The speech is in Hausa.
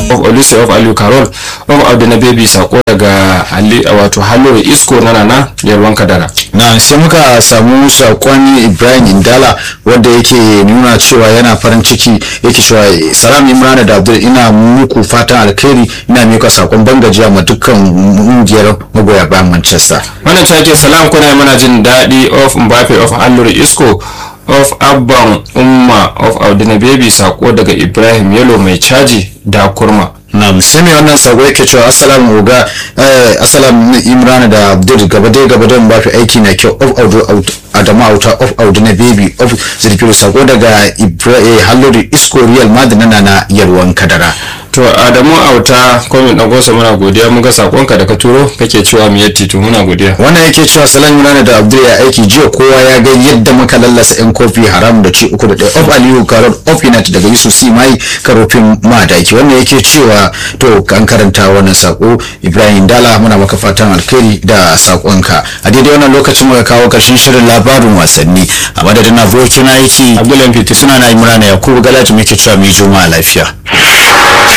of olise of aliyu carol of abdina baby sako daga Ali- wato halluru isko na nana yalwan kadara na sai muka samu sakon ibrahim indala wanda yake nuna cewa yana farin ciki yake cewa salam imran da abdul ina muku fatan alkhairi ina mika sakon bangajiya ma dukkan ƙungiyar magoya bayan manchester wannan take salam kuna yi mana jin daɗi of mbappe of halluru isko of abban umma of abdina baby sako daga ibrahim yalo mai caji da kurma na sai mai wannan sako yake cewa assalamu uga eh, assalamu imran da abdul gaba dai gaba dai ba fi aiki na kyau of audu out- adamu auta of audu na baby of zirfiru sako daga ibrahim halluri isko real madina na na yalwan kadara to adamu auta komin ɗagosa muna godiya mun ga sakonka da ka turo kake cewa mu yatti to muna godiya wannan yake cewa salam imran da abdul ya aiki jiya kowa ya ga yadda muka lallasa yan kofi haram da ci uku da ɗaya of aliyu karot of united daga yusuf c mai karofin madaki wannan yake cewa to kan karanta wannan sako ibrahim dala muna maka fatan alkhairi da sakonka a daidai wannan lokacin muka kawo karshen shirin labarin wasanni a madadin abokin aiki abdullahi fiti suna na imran yakubu galaji muke cewa mai juma'a lafiya